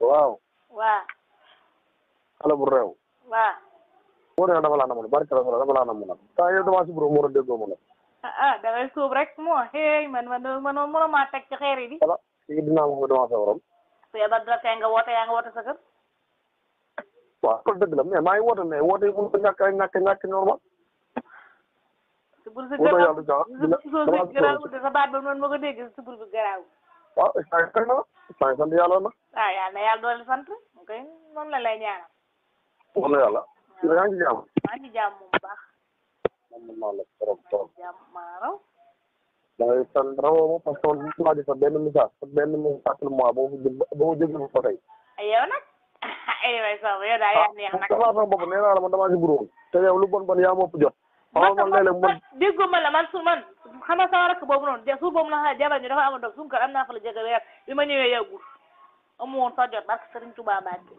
waaw waa xale bu réew waa boo nee dama laa namoon barke la dama laa namoon nag saa yow damaa si bureau moo doon déggoo ma nag ah ah da ngay suub rek moo hey man man man mënoo maa teg ci xeer yi di voilà léegi dinaa ma ko damaa feebaroon feebar da tey nga woote yaa nga woote sa kër waaw loolu dëgg la mais maa ngi woote mais woote yi mënut a ñàkk a ñàkk ñàkk normal subur si woo garaaw yàlla jaa dina subur damaa si garaaw de sa baat ba noonu ma ko dégg subur bi garaaw waaw saa yi na saa yi sant yàlla na ah yàlla na yàlla doole sant ok noonu la lay ñaanal wax na yàlla yaa ngi ci jàmm maa ngi jàmm bu baax man mën naa la trop trop jàmm maa raw da ngay sant rawoo ma parce que man gis naa di sa benn message sa benn message mois ba ma jël ba ma jël ba tey ay yow nag ay way sama yow daal yaa neex nag damaa sama bopp nee naa la man damaa si bureau te yow lu bon bon yaa ma ëpp jot xamal man léeg-léeg man déggu ma la man su man xam nga sama rakk boobu noonu su boobu na jabar ñu dafa amoon doom suñu kër am naa fa la jege weer bi ma ñëwee yàggul amu woon sa jot barke Sëriñ Tuubaa Mbàkke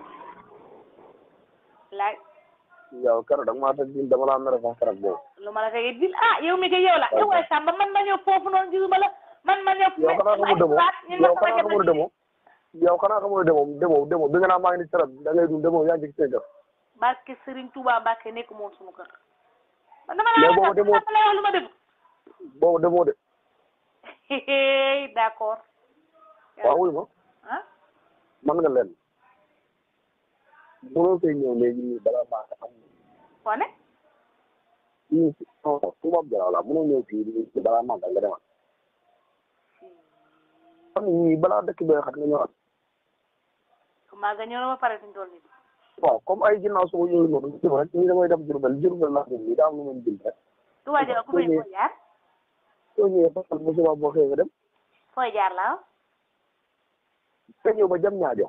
laaj yow keroog da nga maa teg dama laa mere sax keroog boobu lu ma la tegee dil ah yow mi kay yow la yow waay Samba man ma ñëw foofu noonu gisuma la man ma ñëw yow xanaa xamul demoo yow xanaa xamul demoo yow xanaa xamul demoo demoo demoo bi nga naa maa ngi ni keroog da ngay dund demoo yaa ngi ci seen kër barke Sëriñ Tuubaa Mbàkke nekk moom suñu kër man dama Mais la boobu demoo- dama lay wax lu ma def boobu demoo de d'accord waaw wuy ma ah man nga leen mënoo koy ñëw léegi nii balaa maa ko am foo ne nii si non tubaab jaraaw la mënoo ñëw fii nii balaa maa nga demal xam nga nii balaa dëkk bee xat nga ñëwaat maa nga ñëw na ba pare fi ñu toll nii waaw comme ay ginnaaw suba yooyu noonu ñu rek nii damay dem Jurbel Jurbel laa dem nii daa am lu mën jël rek du waa jël ku fay fooy jaar soo ñëwee ba bu subaa boo xëyee nga dem fooy jaar laa nga ñëw ba jam ñaajo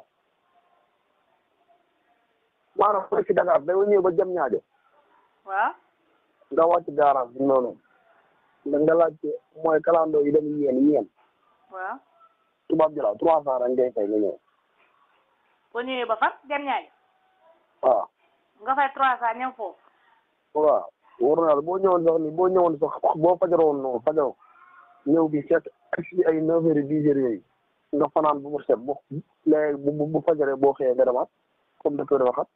maanaam fële ci Dakar da nga ñëw ba jam ñaajo waaw nga wàcc garage bi noonu nga nga laajte mooy kalandoo yi dem yéen yéen waaw tubaab jëlaat trois cent rek ngay fay nga ñëw boo ñëwee ba fan dem ñaajo waaw nga fay trois cent ñëw foofu waaw wóor na yàlla boo ñëwoon sax ni boo ñëwoon sax boo fajaroon noonu fajaroo ñëw bi fekk si ay neuf heures dix heures yooyu nga fanaan bu mu set bu léegi bu bu fajaree boo xëyee nga demaat comme dëkk dafa xat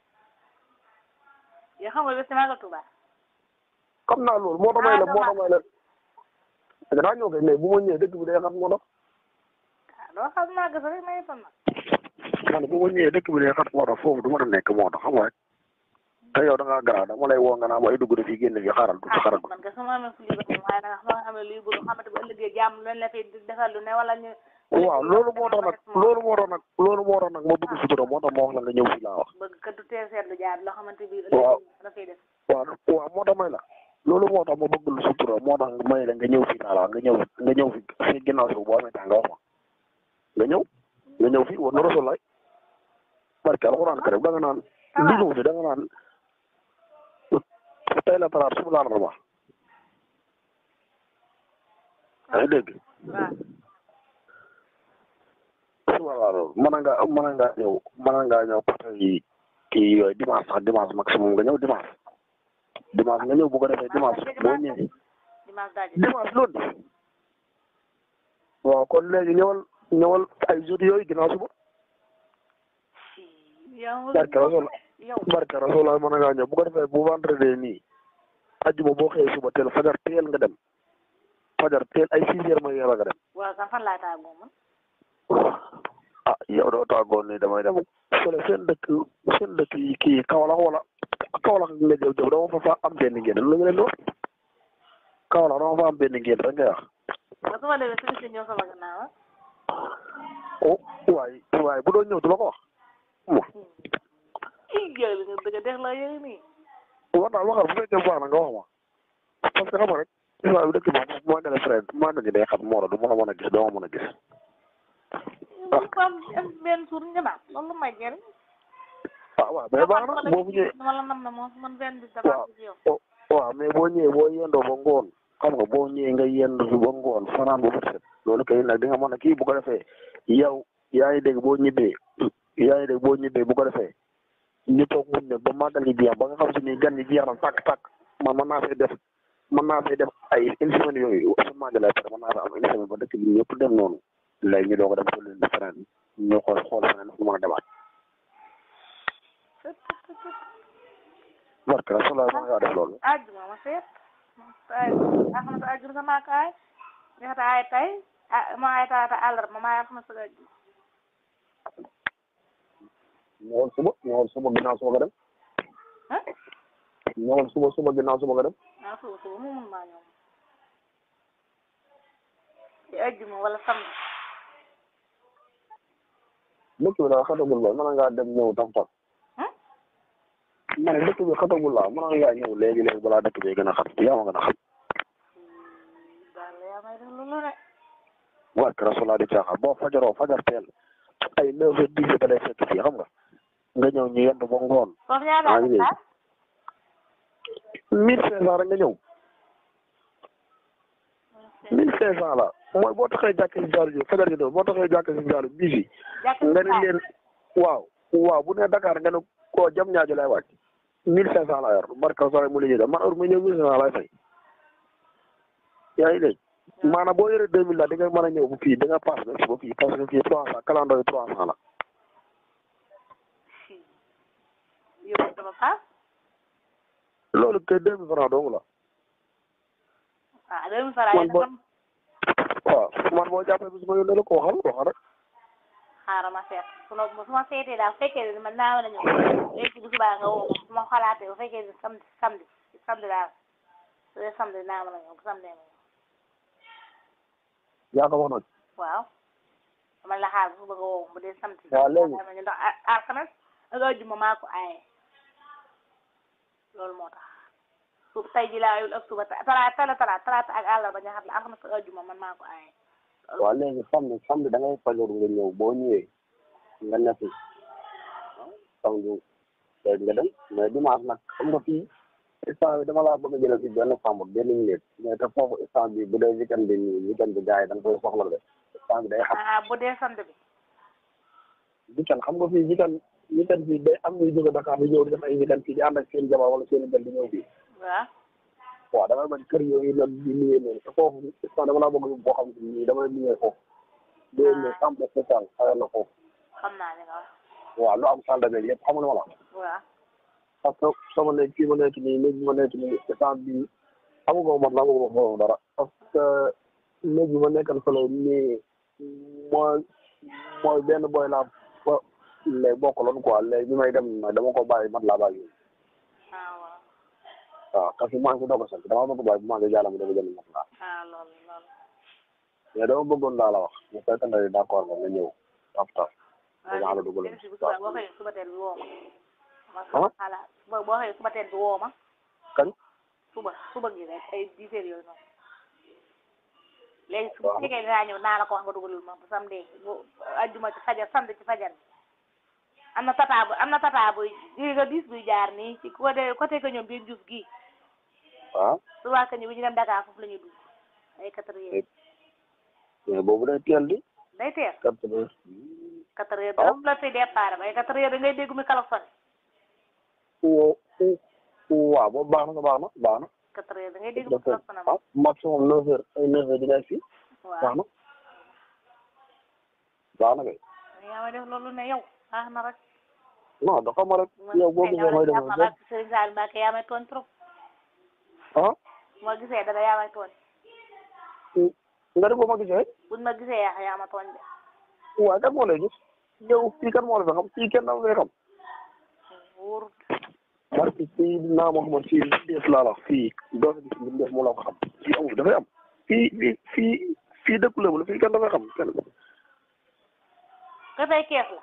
yoo xam nga bés si Magal Touba xam naa loolu moo tax may la moo tax may la danaa ñëw kay mais bu ma ñëwee dëkk bi day xat moo tax ah loo xam naa gëstu rek may fan nag man bu ma ñëwee dëkk bi day xat moo tax foofu du ma nekk moo tax xam nga rek te yow da ngaa garaaw dama lay woo nga naa ma ay dugg fii génn fii xaaral tuuti xaaral ah man kay su ma amee fu ñu bëgg waaye nag su ma amee luy bëgg xamante bu ëllëgee jàmm leen la fi defal lu ne wala ñu waaw loolu moo tax nag loolu moo tax nag loolu moo tax nag ma bëgg sutura moo tax ma wax la nga ñëw fii laa wax bëgg kat du teel seetlu jaar loo xamante bi Waaw. ëllëgee dafay def waaw waaw moo tax may la loolu moo tax ma bëgg lu sutura moo tax may la nga ñëw fii laa la wax nga ñëw nga ñëw fi si ginnaaw si boo amee temps nga wax ma nga ñëw nga ñëw fii war na rasulaay barke alxuraan karim da nga naan li ñëw fi da nga naan tey la talaata suba la larba yaa ngi dégg waaw suba la larba mën nga mën nga ñëw mën nga ñëw côté yi kii yooyu dimanche sax dimanche maximum nga ñëw dimanche dimanche nga ñëw bu ko defee dimanche boo ñëwee dimanche daal dimanche lundi waaw kon léegi ñëwal ñëwal ay jours yooyu ginnaaw suba yow barke rasul yow barke rasul mën ngaa ñëw bu ko defee bu vendredi nii ajjuma boo xëyee suba teel fajar teel nga dem fajar teel ay six heures mooy yàlla nga dem waaw kan fan laa tàggoo man ah yow doo tàggoon ni damay dem fële seen dëkk seen dëkk yi kii Kaolack wala Kaolack nga jëw jëw dama fa fa am benn ngeen lu nga leen di wax Kaolack dama fa am benn ngeen rek ngay wax ba su ma demee su gisee ñëw sama gannaaw ah oh waay waay bu doon ñëw du la ko wax mo ii yow li nga bëgg a def la yow nii war naa waxal bu fekkee baax na nga wax ma parce que xam nga rek waaye bu dëkk bi moom moo gën a frais maa ngi day xam moo la du ma la mën a gis doo ma mën a gis yow ko am am benn suur ñëwaat loolu may jëriñ ah waaw mais baax na boo bu ñëwee dama la nam na moom man benn bis dama waaw gis yow oh, waaw mais boo ñëwee boo yendoo ba ngoon xam nga boo ñëwee nga yendu fi ba ngoon fanaan ba bët set loolu kay nag di nga mën a kii bu ko defee yow yaa ngi dégg boo ñibbee yaa ngi dégg boo ñibbee bu ko defee ñu toog muñ ne ba màggal gi jeex ba nga xam si ni gan yi jeex na tàkk tàkk man mën naa fay def mën naa fay def ay une semaine yooyu su màggalee pare mën naa fa am une semaine ba dëkk bi ñëpp dem noonu léegi ñu doog a dem ko leen di feneen ñu xool xool feneen fu mën a demaat barke Rasulullah mën ngaa def loolu ajjuma ma seet ay alxames ajjuma sama ak ay ñaata ay tay ah ma ay taata àllarba ma ay alxames ak ajjuma ñëwal suba ñëwal suba ginnaaw suba nga dem ah ñëwal suba suba ginnaaw suba nga dem ah suba suba mu mun maa ñëw ci ajjuma wala samedi dëkk bi daal xatagul la mën ngaa dem ñëw tam tam ah ma ne dëkk bi xatagul la mën ngaa ñëw léegi léegi balaa dëkk bi gën a xat yaa ma gën a xam daal yaa may def loolu de barke Rasulullah di caaxaan boo fajaroo fajar teel ay neuf heures dix heures da lay fekk fii xam nga nga ñëw ñu yendu ba ngoon foofu ñaata maa ngi la mille cinq cent rek nga ñëw mille cinq cent la mooy boo taxee jàkk si jaaru ji fajar gi doo boo taxee jàkk si jaaru bii fi nga ne leen waaw waaw bu ne Dakar nga ne koo jam ñaajo lay wàcc mille cinq cent la yor barke Rasulullah mu liggéey man heure mu ñëw mille cinq cent lay fay yaa ngi dégg maanaam boo yoree deux mille la di nga mën a ñëw bu fii di nga pass ba ba fii parce que fii trois cent calendrier yi trois cent la yóbbu dama paas loolu kay deux mille francs dong la ah deux mille francs Man yi boo- nag waaw man boo jàppee bis ma yónnee la ko waxal waxal rek xaaral ma seet su ma su ma seetee daal bu fekkee ne man naa mën a ñëw léegi bu subaa nga woo ma su ma xalaatee bu fekkee ne samedi samedi samedi daal su dee samedi naa mën a ñëw bu samedi ma ñëw yaa ko wax nag waaw man la xaar bu suba nga woo ma bu dee samedi waaw léegi. ma ñëw ndax a- alxames ak àjjuma maa ko aaye loolu moo tax su tey ji laa yul ak suba talaata talaata talaata talaata ak àllarba nga xam ne alxames ak àjjuma man maa ko aaye waaw léegi samedi samedi da ngay fajoru nga ñëw boo ñëwee nga nekk samedi léegi nga dem mais dimanche nag xam nga fii instant bi dama laa bëgg a jëlee si benn chambre benn minute mais te foofu instant bi bu dee weekend bi nii weekend bi gars yi da nga koy soxla de instant bi day xam ah bu dee samedi bi weekend xam nga fii weekend weekend fii day am ñuy jóge Dakar di ñëw di def ay weekend fii di ànd ak seen jabar wala seen bel di ñëw fii waaw waaw damay bañ kër yooyu nag di nuyee noonu te foofu instant dama laa bëgg boo xam ne nii damay nuyee foofu day ñëw chambre spéciale xayal na foofu xam naa li nga wax waaw lu am salle de bain yëpp xam nga ma la waaw parce que sama nekk fii ma nekk nii néeg bi ma nekk nii instant bii amagoo mat la amagoo foofu dara parce que néeg bi ma nekkal fële nii mooy mooy benn boy laa fa léegi bokkaloon quoi léegi bi may dem nag dama ko bàyyi mat laa bàyyi ah waaw waaw parce que maa ngi ko doog a sant dama bëgg bàyyi bu maa ngi jàll ma dama jënd mat laa ah loolu loolu mais dama bëggoon laa la wax bu fekkee ne d'accord nga nga ñëw taf taf waaw la dugal léegi si bu subaa boo xëyee suba teel bi woo ma ma ah xalaat suba boo xëyee suba teel bi woo ma kañ suba suba gi rek ay dix heures yooyu noonu léegi su waaw. fekkee dinaa ñëw naa la ko wax nga dugalul ma bu samedi bu ajjuma ci fajar samedi ci fajar bi am na tata bu am na tata buy di nga bis buy jaar nii ci côté côté que ñoom biir jus gii waaw souvent que ñu bu ñu dem Dakar foofu la ñuy dugg ay quatre heures mais boobu day teel di day teel quatre heures quatre heures Ah. dara mu la fi départ ba ay quatre heures da ngay dégg mu kalafone wo waaw boobu baax na baax na baax na quatre heures da ngay dégg mu d'accord kalafone ah maximum neuf heures ay neuf heures di ngay fii waaw baax na baax na kay yaa ma def loolu ne yow baax na rek non dafa ma rek yow boo gisee mooy dem ma barke Serigne Sall Mbacke yaa may tooñ trop ah bu ma gisee dara yaa may tooñ nga def boo ma gisee buñ ma gisee yaa yaa ma tooñ de waaye kan moo lay gis yow fii kan moo la fi xam fii kenn dama lay xam wóorut parce que fii naa ma xamoon fii des laa la wax fii doo fi gis li def moo la ko xam fii amul dafay am fii fii fii fii dëkku lébu la fii kenn dafay xam kenn ka tey kees la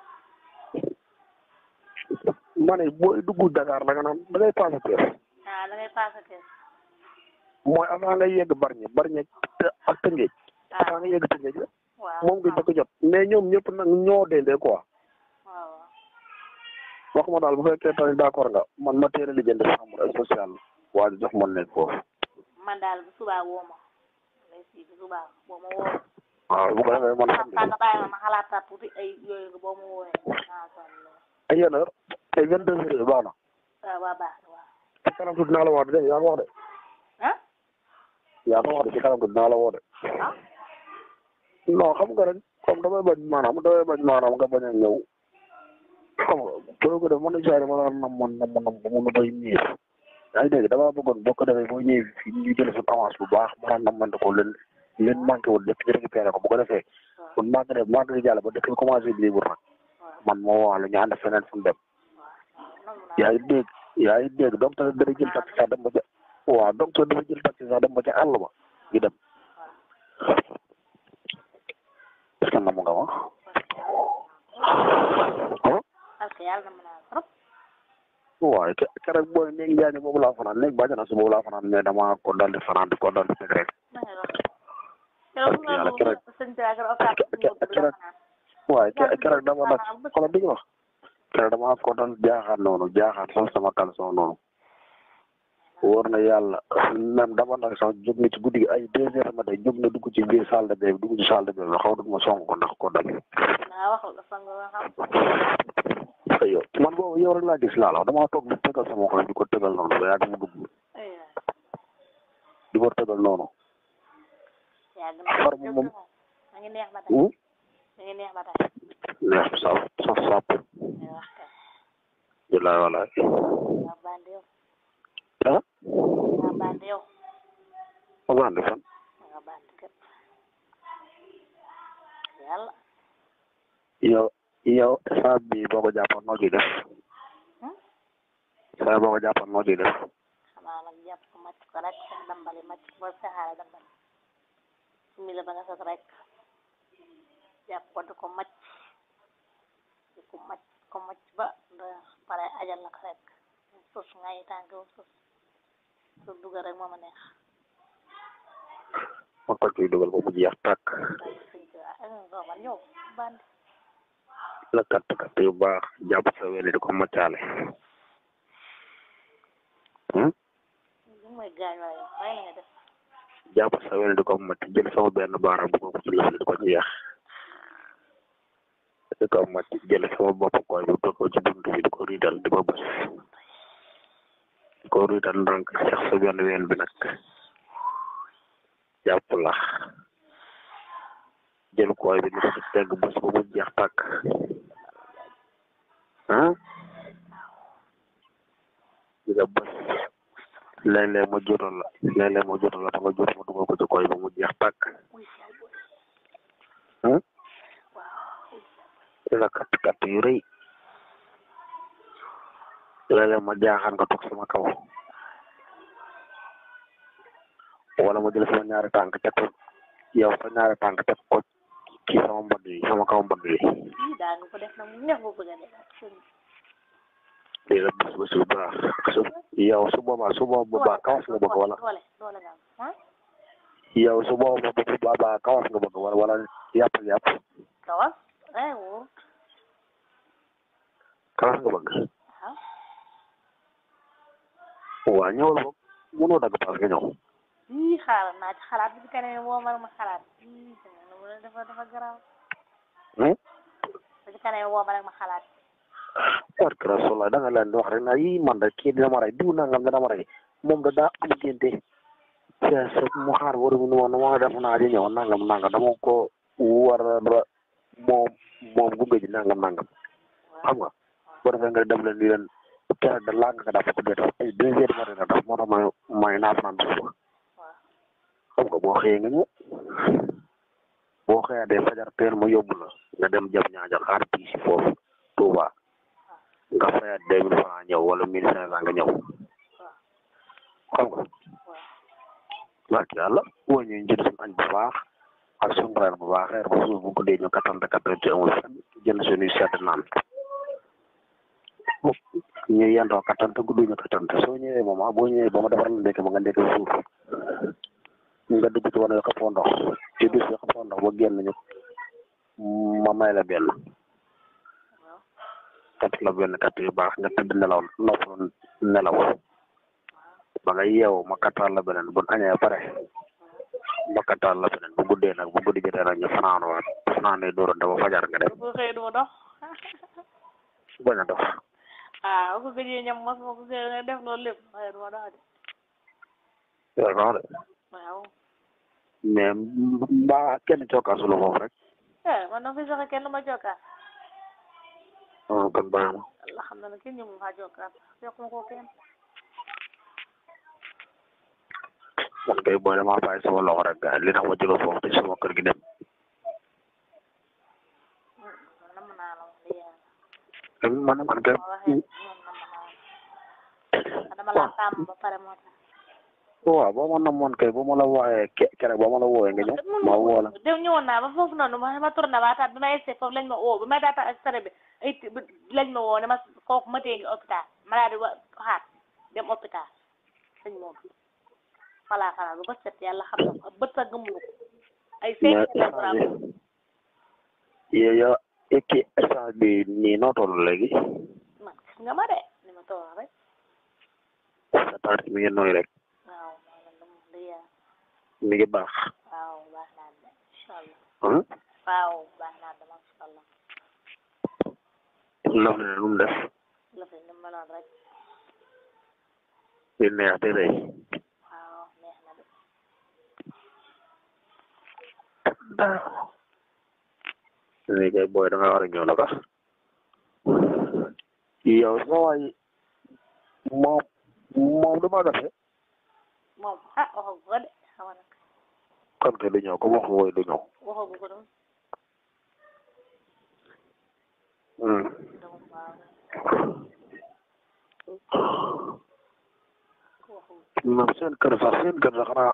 ma ne booy dugg Dakar da nga naan da ngay passé kees ah da ngay passé kees mooy avant nga yegg Bargny Bargny te- ak Tëngéej ah avant nga yegg Tëngéej la waaw moom nga jëkk jot mais ñoom ñëpp nag ñoo dendee quoi waaw wax ma daal bu fekkee tamit d'accord nga man ma teel a lijjanti chambre spéciale waa ji jox ma nekk foofu man daal bu subaa woo ma lay si bu subaa boo ma woo waaw bu ko defee man xam nga bàyyi ma ma xalaataat tuuti ay yooyu nga boo ma woowee ah kon ay yenn heure ay vingt deux heures baax na waaw waa baax na waaw ci kanam tuuti naa la woo de yaa ko wax de ah yaa ko wax de ci kanam tuuti naa la woo de ah non xam nga rek comme damay bañ maanaam damay bañ maanaam nga bañ a ñëw xam nga boo ko def mën na jaay ma naan nam man nam nam ba mun a bay miir yaa ngi dégg damaa bëggoon boo ko defee boo ñëwee fii ñu jël suñu avance bu baax ma naan nam ko leen leen manqué woon lépp ñu récupéré ko bu ko defee kon maa ngi def maa ngi jàll ba dëkk bi commencé bi libre nag man moo wax la ñu ànd feneen fu mu dem yaa ngi dégg yaa ngi dégg donc tamit dana jël taxi sax dem ba ca waaw donc tamit dafa jël taxi sax dem ba ca àll ba ñu dem est-ce que namu nga ma ah parce que yàlla na mën a trop waaye ke keroog booy néeg njaaño boobu laa fanaan néeg bàjjana si boobu laa fanaan mais dama ko dal di fanaan di ko dal di teg rek na nga doon keroog nga yàlla dugg keroog- sëñ bi ak occasion keroog waaye ke keroog dama nag xoolal di nga wax keroog dama ko doon jaaxaan noonu jaaxaan sol sama caleçon noonu wóor na yàlla même dama nag sax jóg na ci guddi gi ay deux heures ma day jóg na dugg ci biir salle de bain bi dugg ci salle de bain bi xaw ma song ko ndax ko dal naa wax la sang nga xam yow man boobu yow rek laa gis laa la wax damaa toog di tegal sama xol di ko tegal noonu ba yàgg mu dugg ay di ko tegal noonu yàgg Far na moom- ma ngi neex ba tey hmm? ma ngi neex ba tey neex saf saf sàpp ay wax kay bilaay walaay nga bandi yow ah nga bandi yow ma bandi fan nga bandi képp yàlla yow yow saa bi boo ko jàppoon noo ciy def Hmm? saa boo ko jàppoon noo ciy def xanaa nag jàpp ko màcc ko rek sax dambali màcc ko ba saxaare dambali sumi la ba nga sot rek jàpp ko di ko màcc di ko màcc ko màcc ba da pare ajal la ko rek sus ngay tànk sus su dugal rek moo ma neex ma ko ciy dugal ba mu jeex tàkk daal sëñ bi ah nga man yow bandi la katt katt yu baax jàpp sa weli di ko maccaale hmm? li mooy gaañ wala yow waaye la nga def jàpp sa weli di ko macc jël sama benn baaraam bu ko ci lëf di ko jeex di ko macc jël sama bopp koy bi teg ko ci bunt bi di ko riidal di ko bës di ko riidal ndànk sax sa benn ween bi nag jàpp la jël koy bi di ko ci tegg bës ba mu jeex tàkk ah di nga bës léeg-léeg ma jotal la léeg-léeg ma jotal la te nga jot ma dugal ko ci koy ba mu jeex tàkk uy yaay boy ah waaw di la katt katt yu rëy léeg-léeg ma jaaxaan nga toog sama kaw wala ma jël sama ñaari tànk teg ko yow sa ñaari tànk teg ko ci sama mbagg yi sama kaw mbagg yi lii daa nga ko def nag mu neex ba bëgg a dee ak sëñ di la bës bës bu baax su yow su boobaa su boobaa kawas nga bëgg wala doole doole nga am ah yow su boobaa bu boobaa kawas nga bëgg wala wala yàpp yàpp kawas eh wóor kawas nga bëgg ah waa ñëwal boog mënoo dagg paas nga ñëw ii xaaral naa ci xalaat bi keneen woo ma ma xalaat ii dafa dafa garaaw hmm? ba ci keneen woo ma rek ma xalaat war kara sola da nga leen di wax rek na yi man da kii dina ma rey diw nangam dina ma rey moom da daa am génte sa sa mu xaar war mu woon ma def naa di ñëw nangam nangam dama ko war a ba moom moom gunge ji nangam nangam xam nga boo defee nga dem leen di leen keroog da laa nga dafa ko dee tax ay deux heures matin nga def moo tax may may naa fanaan ba suba waaw xam nga boo xëyee nga ñëw boo xëyee de fajar teel ma yóbbu la nga dem jam ñaajal xaar bii si foofu Touba nga fayaat deux mille francs ñëw wala mille cinq cent nga ñëw xam nga barke yàlla woo ñu jënd suñu añ bu baax ak suñu reer bu baax reer ba suuf bu ko dee ñu kattante kattante amul fenn jënd suñuy sedd naan ñu yendoo kattante guddu ñu kattante soo ñëwee moom ah boo ñëwee ba ma defaral la ndekki ba nga ndekki suuf nga dugg ci wane xëppoo ndox ci dus bi xëppoo ndox ba génn ñu ma may la benn kat la benn kat yu baax nga tëdd nelaw noppalu nelaw ba nga yeewu ma kattal la beneen bu añee pare ma kattal la beneen bu guddee nag bu guddi jotee nag ñu fanaan waat fanaanee dóorante ba fajar nga dem bu xëy du ma dox bañ a dox ah bu ko gëjee ñam mos ma ko gëjee nga def loolu lépp waaye du ma dox de yow wax de waaw mais mbaa kenn cokkaasu la foofu rek eh man na fi sax kenn du ma jokkaat ah kon baax na Allah xam na ne kenn ñu mu faa jokkaat yokkuma ko kenn man kay booy damaa bàyyi sama loxo rek gars li tax ma jóge foofu te sama kër gi dem man nam naa la wax dëgg yàlla man man kay ma waxee moom nam naa la dama la tàmm ba pare moo tax waaw boo ma namoon kay bu ma la wooyee ke keroog ba ma la wooyee nga ñëw ma woo la dem ñëwoon naa ba foofu noonu ma ma tourné waataat bi ma essayé foofu lañ ma woo bi ma daata ak sare bi ay ti- bi- lañ ma woo ne ma kooku ma tee ngi hôpital ma daal di wa xaat dem hôpital sëñ moom falaa fanaan bu ba set yàlla xam na ko bët sa gëmulu ko ay cinq mais kilogramme yow yow ekki essence bi nii noo toll léegi man gis nga ma de ni ma toog rek sa taat mi ngi nooy rek waaw maa ngi leen di yaa mi ngi baax waaw baax naa de incha allah ah waaw baax naa de macha allah laf ne nu mu def la fi ni meloon rek di neex di rëy waaw neex na de léegi kay booy da nga war a ñëw naka yow sa waay moom moom du ma gafe moom ah waxagu ko de xaw ma nag kon kay du ñëw ko wax wooy du ñëw waxagu ko doon Hmm. donc waaw waxagu moom seen kër sax seen kër sax xanaa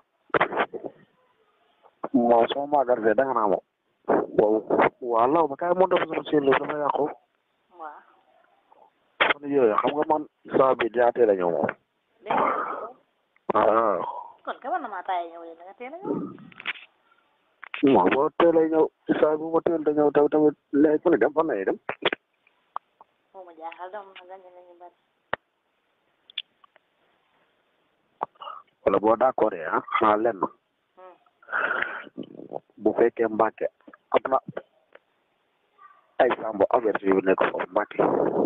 moom sama maagar fee danga naa moom waaw waaw law ba kay moo def sama seen dafa yàqu waaw fan yooyu xam nga man saa bi daa teel a ñëw moom dégg nga waaw kon ka man na maa taayee ñëw yéen da nga teel a ñëw moom boo teel a ñëw saa bu ma teel a ñëw taw tamit léegi fu ne dem fan lay dem moo ma jaaxal dama na gañ nañu bari wala boo d'accord ah xanaa lenn Hmm. bu fekkee Mbàkke am na ay sambo averti yu nekk foofu Mbàkke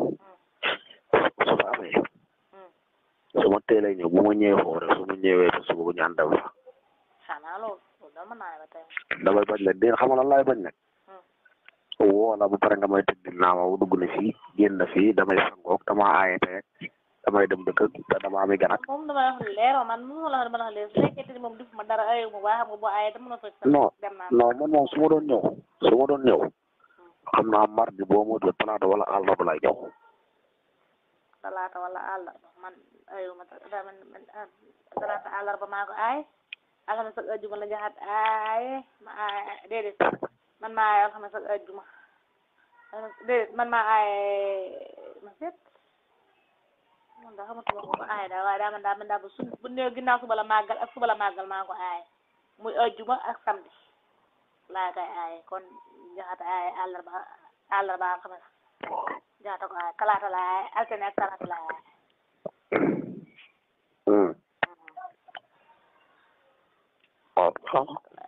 su fa amee Hmm. su ma teelee ñëw bu ma ñëwee foofu rek su ma ñëwee ba suba bu ñu ànd fa xanaa loolu loolu dama naa ba tey damay bañ la déen xamal lan laay bañ nag Hmm. woo la ba pare nga may tëddil naa ma dugg na fii génn na fii damay sangoog dama aaye teeg damay dem dëkk te dama ami gan ak moom dama wax leeroo man mënu ma la wax dama la wax leer su fekkee ni moom def ma dara ayu ma baax xam nga boo ayee dama la fekk sa non dem naa non man moom su ma doon ñëw su ma doon ñëw xam naa mardi boo ma jot talaata wala àllarba lay ñëw talaata wala àllarba man ayu ma da man man ah, talaata àllarba maa ko aay alxames ak ajjuma la jaxat aaye ma aay déedéet man maa aay alxames ak ajjuma Alxames- déedéet man maa aay ma seet man daa xamatuma ko ko aay daa waaye daa man daa man daa ba su bu néew ginnaaw suba la màggal ak suba la màggal maa ko aay muy ajjuma ak samedi laa koy aaye kon jaxat aaye àllarba àllarba alxames jaxata ko aaye talaata la aaye altine ak talaata la aaye Hmm. waaw xam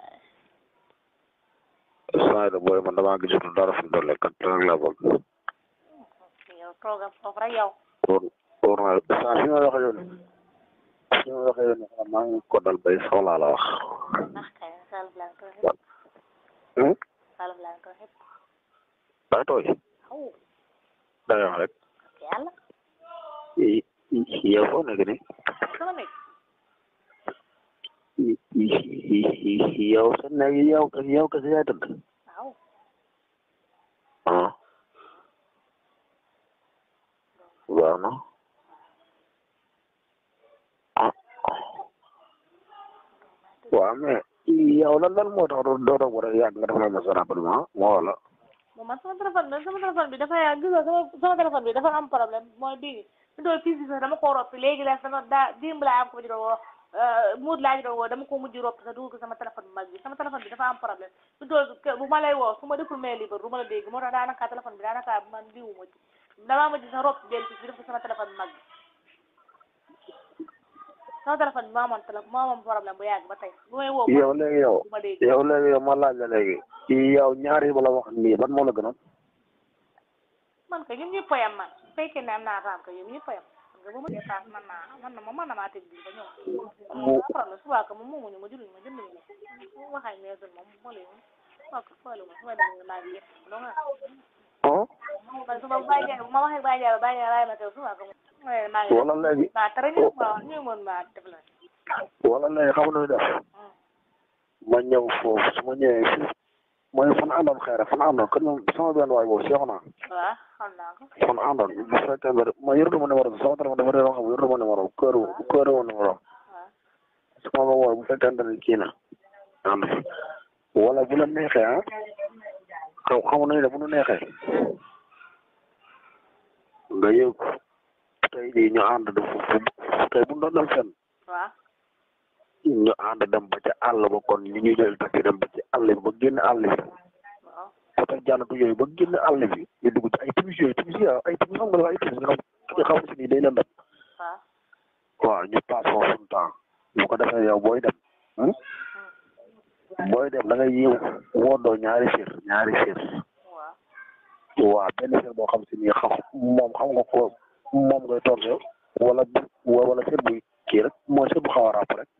saa yi booy man damaa gisatul dara fi mu toll kat rek laa bëgg yow toogal foofu rek yow wóor wóor na saa fi ma waxee yoon fi ma waxee yoon xam maa ngi ko dal bay soxlaa la wax ndax kay salaf laa ko xëpp Hmm? salaf laa ko xëpp day tooy aw day wax rek yàlla i- i- yow foo nekk ni sama nekk i- i- i- yow sa nekk yow yow kese yaay tëdd aw ah waaw na ah waaw mais yow lan lan moo tax doo doo toog war a yàgg nga defal ma sa rapidement moo wala moom man sama téléphone bi sama téléphone bi dafa yaa gis nga sama sama téléphone bi dafa am problème mooy bii mi doon fii si sax dama koo roppi léegi la sama daa démb laa am ko di doon woo muut laa di doon woo dama ko mujj roppi sax dugal ko sama téléphone bu mag bi sama téléphone bi dafa am problème mi doon bu ma lay woo su ma deful mail libre du ma la dégg moo tax daanaka téléphone bi daanaka man diwu ma ci damaa mujj sax roppi benn fii def ko sama téléphone bu mag bi sama téléphone bi moo amoon téléphone moo amoon problème bu yàgg ba tey bu may woo yow léegi yow du ma dégg yow léegi yow ma laaj la léegi yow ñaari ba la wax nii ban moo la gënoon man kay ñun ñëpp a yem man su fekkee ne am naa raam kay ñun ñëpp a yem nga ba ma jëlee paas man naa man na ma mën na maa teg bii ba ñëw mu après la subaa ka moom moomuñu ma jëluñu ma jënd ñu waxaay meesul moom moo leen waa ko xoolu ma su ma demee maa ngi yëpp doo nga ah man su ma bàyyi jaay ma waxee bàyyi jaay bàyyi jaay laay ma teew subaa ka moom maa ngi wala léegi maa tere ñu ma ñu mën maa def la wala léegi xam nga nu def ma ñëw foofu su ma ñëwee fii mooy fan àndoon xëy na fan àndoon kon moom sama benn waay boobu seexu naa waaw xam naa ko fan àndoon bu fekkee ne ma yoratu ma numéro bi sama téléphone dafa réer xam yoratu ma numéro kër kër ma numéro waaw su ma ko woo bu fekkente ne kii na ànd fi wala bu la neexee ah xaw xamu nañu ne bu nu neexee nga yëg tey jii ñu ànd def tey bu ñu doon dem fenn waaw ñu ànd dem ba ca àll ba kon ñu ñuy jël taxi dem ba ci àll bi ba génn àll bi waaw peut être jànnatu yooyu ba génn àll bi ñu dugg ci ay timis yooyu timis yi ay timis xam nga dafa ay timis nga xam nga xam si nii day leen dem waaw waaw ñu passe foofu suñu temps bu ko defee yow booy dem hmm? booy dem da ngay yiw woodoo ñaari sér ñaari sér waaw waaw benn sér boo xam si nii xam moom xam nga ko moom ngay toog yow wala bu wala sér buy kii rek mooy sér bu xaw a ràpp rek